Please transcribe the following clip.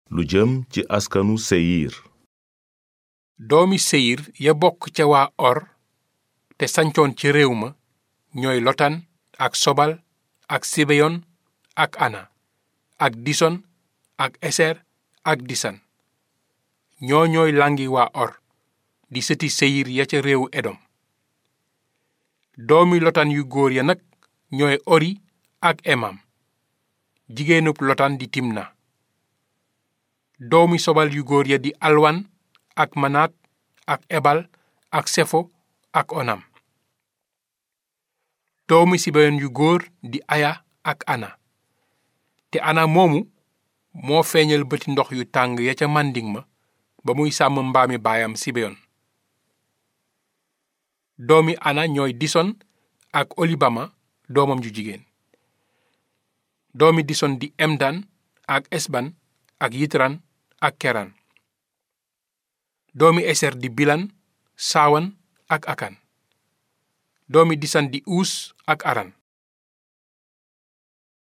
lu jëm ci askanu seyir doomi seyir ya bokk ca waa or te sancoon ci réew ma ñooy lotan ak sobal ak sibeyon ak ana ak dison ak eser ak disan ñoo ñooy langi waa or di sëti seyir ya ca réewu edom doomi lotan yu góor ya nag ñooy ori ak emam jigéenub lotan di timna doomi sobal yu góor ya di alwan ak manaat ak ebal ak sefo ak onam doomi sibeyon yu góor di aya ak ana te ana moomu moo feeñal bëti ndox yu tàng ya ca màndiŋ ma ba muy sàmm mbaami baayam sibeyon doomi ana ñooy dison ak olibama doomam ju jigéen doomi dison di emdan ak esban ak yitran ak keran doomi eser di bilan saawan ak akan doomi disan di uus ak aran